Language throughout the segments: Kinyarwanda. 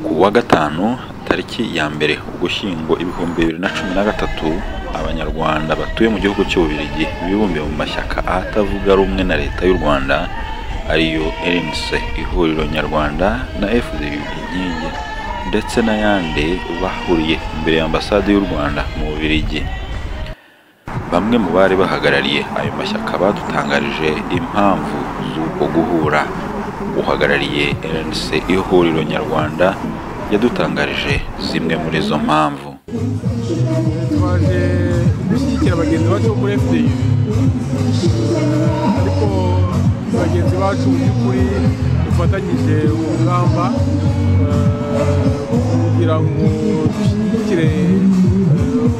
kuwa gatanu tariki ya mbere ugushyingo ibihumbi bibiri na cumi na gatatu abanyarwanda batuye mu gihugu cy'ububiligi bibumbiye mu mashyaka atavuga rumwe na leta y'u rwanda ariyo rnc ihuriro nyarwanda na fdu inkingi ndetse n'ayandi bahuriye imbere ya ambasade y'u rwanda mu bubiligi bamwe mu bari bahagarariye ayo mashyaka badutangarije impamvu z'uko guhura uhagarariye rnc ihuriro nyarwanda yadutangarije zimwe muri izo mpamvu twaje gushyigikira bagenzi bacu bo muri fdi ariko bagenzi bacu mu by'ukuri dufatanyije urugamba kugira ngo dushyigikire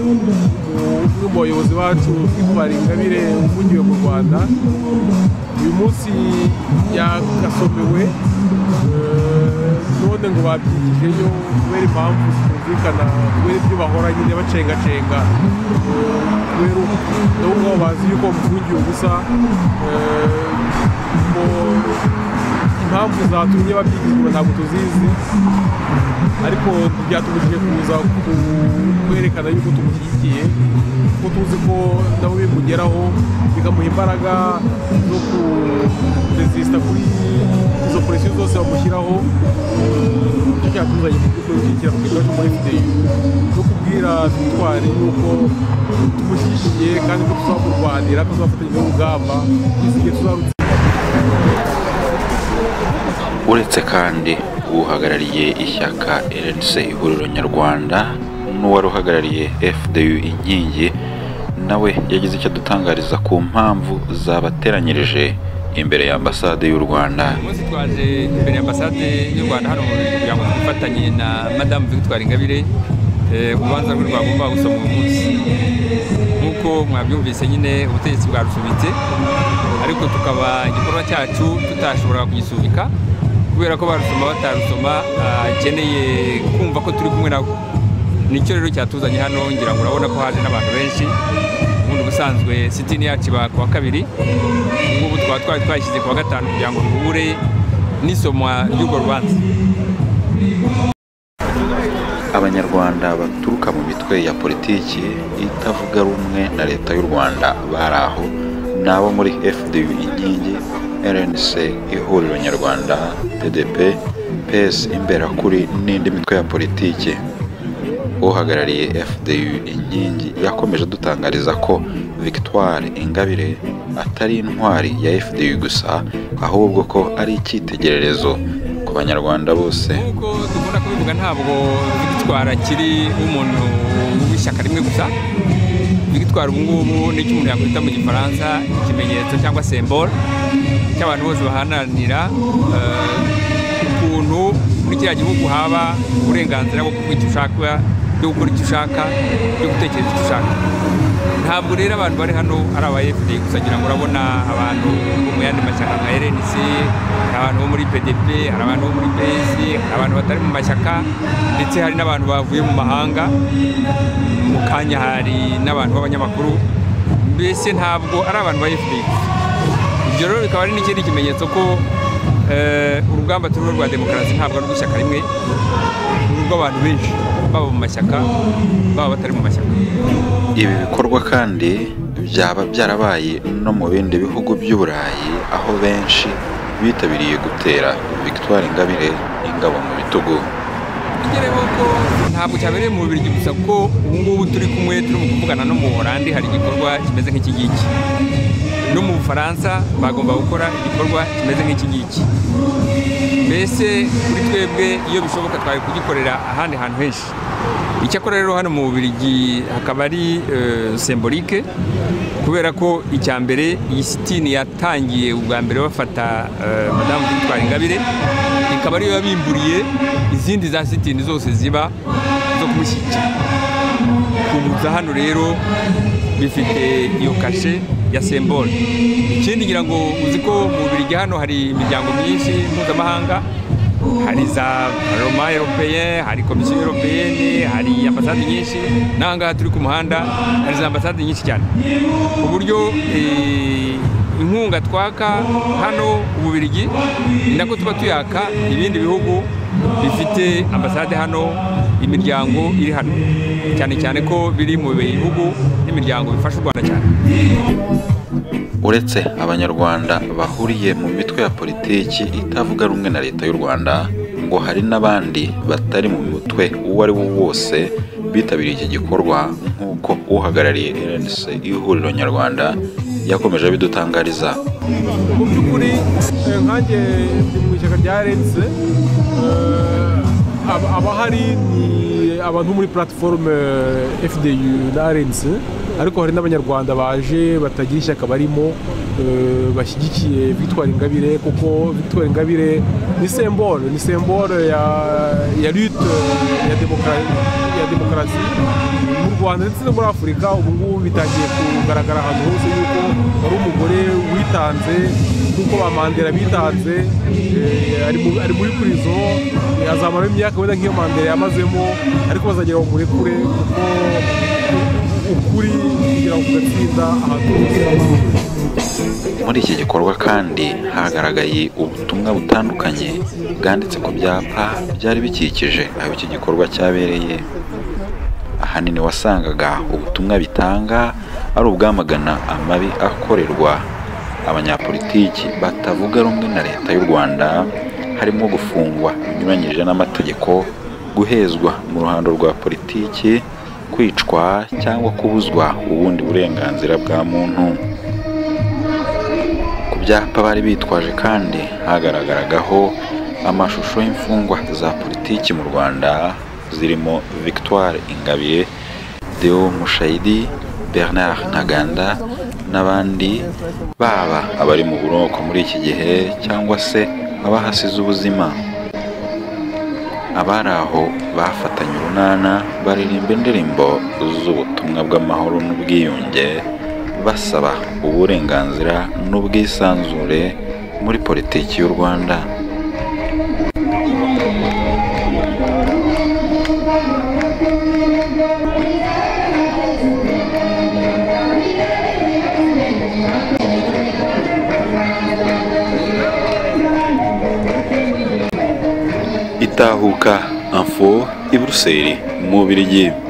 umwe mu bayobozi bacu twitwara ingabire ufungiwe mu rwanda uyu munsi yagasomewe none ngo babyigijeyo kubera impamvu zitumvikana kubera ibyo bahora nyine bacengacenga kubera nabo ngabo bazi yuko bamufungiye ubusa ngo impamvu zatumye babyigizwa ntabwo tuzizi ariko byatumije kuza kwerekana yuko tumushyigikiye kuko tuzi ko nabo bimugeraho bigamuha imbaraga zo kurezisita kuri izo polisi zose bamushyiraho nicyo cyatuzanye kumushyigikira ku kigo muri fdi no kubwira twitware yuko tumushyigikiye kandi ko tuzamurwanira ko tuzafatanya n'urugamba igihe tuzarutse uretse kandi uhagarariye ishyaka rnc ihuriro nyarwanda n'uwari uhagarariye fdu inkingi nawe yagize icyo adutangariza ku mpamvu zabateranyirije imbere ya ambasade y'u rwanda uyu munsi twaje imbere ya ambasade y'u rwanda hano mu Bubiligi kugira ngo twifatanye na madamu victoire ingabire eh, urubanza rwe rwagomba gusoma uyu munsi nk'uko mwabyumvise nyine ubutegetsi bwarusubitse ariko tukaba igikorwa cyacu tutashobora kugisubika kubera ko barusoma batarusoma akeneye kumva ko turi kumwe nabo nicyo rero cyatuzanye hano ngira ngo urabona ko haje n'abantu benshi ubundi ubusanzwe sitini yacu iba ku wa kabiri ngubu twaba twari twayishyize ku wa gatanu kugira ngo duhure n'isomwa ry'urwo rubanza abanyarwanda baturuka mu mitwe ya politiki itavuga rumwe na leta y'u rwanda bari aho ni abo muri fdu inkingi rnc ihuriro nyarwanda pdp ps imberakuri n'indi mitwe ya politiki uhagarariye fdu inkingi yakomeje adutangariza ko victoire ingabire atari intwari ya fdu gusa ahubwo ko ari icyitegererezo ku banyarwanda bose nk'uko dukunda kubivuga ntabwo victoire akiri umuntu w'ishyaka rimwe gusa victoire ubu ngubu nicyo umuntu yakwita mu gifaransa ikimenyetso cyangwa sembore cy'abantu bose bahananira ukuntu muri kiriya gihugu haba uburenganzira bwo kuvuga icyo ushaka byo gukora icyo ushaka byo gutekereza icyo ushaka ntabwo rero abantu bari hano ari aba efuperi gusa ngira ngo urabona abantu bo mu yandi mashyaka nka rnc hari abantu bo muri pdp hari abantu bo muri ps hari abantu batari mu mashyaka ndetse hari n'abantu bavuye mu mahanga mu kanya hari n'abantu b'abanyamakuru mbese ntabwo ari abantu ba efuperi gusa ibyo rero bikaba ari n'ikindi kimenyetso ko urugamba turiho rwa demokarasi ntabwo ari urw'ishyaka rimwe ni urw'abantu benshi baba mu mashyaka baba batari mu mashyaka ibi bikorwa kandi byaba byarabaye no mu bindi bihugu by'uburayi aho benshi bitabiriye gutera victoire ingabire ingabo mu bitugu tugereho ko ntabwo cyabereye mu Bubiligi gusa kuko ubu ngubu turi kumwe turimo kuvugana no mu Buholandi hari igikorwa kimeze nk'iki ngiki no mu Bufaransa bagomba gukora igikorwa kimeze nk'iki ngiki mbese kuri twebwe iyo bishoboka twari kugikorera ahandi hantu henshi icyakora rero hano mu Bubiligi hakaba ari eh, sembolike kubera ko icya mbere iyi sitini yatangiye ubwa mbere bafata eh, madamu Victoire Ingabire ikaba ariyo yabimburiye izindi za sitini zose ziba zo kumushyigikira kubuza hano rero bifite iyo kashe ya sembole ikindi ngira ngo uzi ko mu Bubiligi hano hari imiryango myinshi mpuzamahanga hari za roma europeye hari komisiyo europeyene hari ambasade nyinshi n'aha ngaha turi ku muhanda hari za ambasade nyinshi cyane ku buryo eh, inkunga twaka hano ububiligi ni nako tuba tuyaka ibindi bihugu bifite ambasade hano imiryango iri hano cyane cyane ko biri mu bihugu n'imiryango bifasha u rwanda cyane uretse abanyarwanda bahuriye mu mitwe ya politiki itavuga rumwe na leta y'u rwanda ngo hari n'abandi batari mu mutwe uwo ari wo wose bitabiriye iki gikorwa nk'uko uhagarariye rnc ihuriro nyarwanda yakomeje abidutangariza mu by'ukuri eh, nkanjye ndi mu ishyaka rya rense abahari ni abantu muri platiforume fdu na rense ariko hari n'abanyarwanda baje batagira ishyaka barimo eh, bashyigikiye bitwara ingabire kuko bitwara ingabire ni sembole ni sembole ya ya lute ya demokarasi ya demokarasi mu rwanda ndetse no muri afurika ubu ngubu bitangiye kugaragara ahantu hose yuko hari umugore witanze nk'uko ba mandela bitanze eh, ari mu- ari muri kurizo eh, azamaramo imyaka wenda nk'iyo mandela yamazemo ariko bazagera bamurekure kuko ukuri kugira ngo kugatsinda ahantu hose muri iki gikorwa kandi hagaragaye ubutumwa butandukanye bwanditse ku byapa byari bikikije aho iki gikorwa cyabereye ahanini wasangaga ubutumwa bitanga ari ubwamagana amabi akorerwa abanyapolitiki batavuga rumwe na leta y'u rwanda harimo gufungwa binyuranyije n'amategeko guhezwa mu ruhando rwa politiki kwicwa cyangwa kubuzwa ubundi burenganzira bwa muntu ku byapa bari bitwaje kandi hagaragaraho amashusho y'imfungwa za politiki mu rwanda zirimo victoire ingabire deo mushayidi bernard ntaganda n'abandi baba abari mu buroko muri iki gihe cyangwa se abahasize ubuzima abari aho bafatanye urunana baririmba indirimbo z'ubutumwa bw'amahoro n'ubwiyunge basaba uburenganzira n'ubwisanzure muri politiki y'u rwanda itahuka info i buruseli mu bubirigi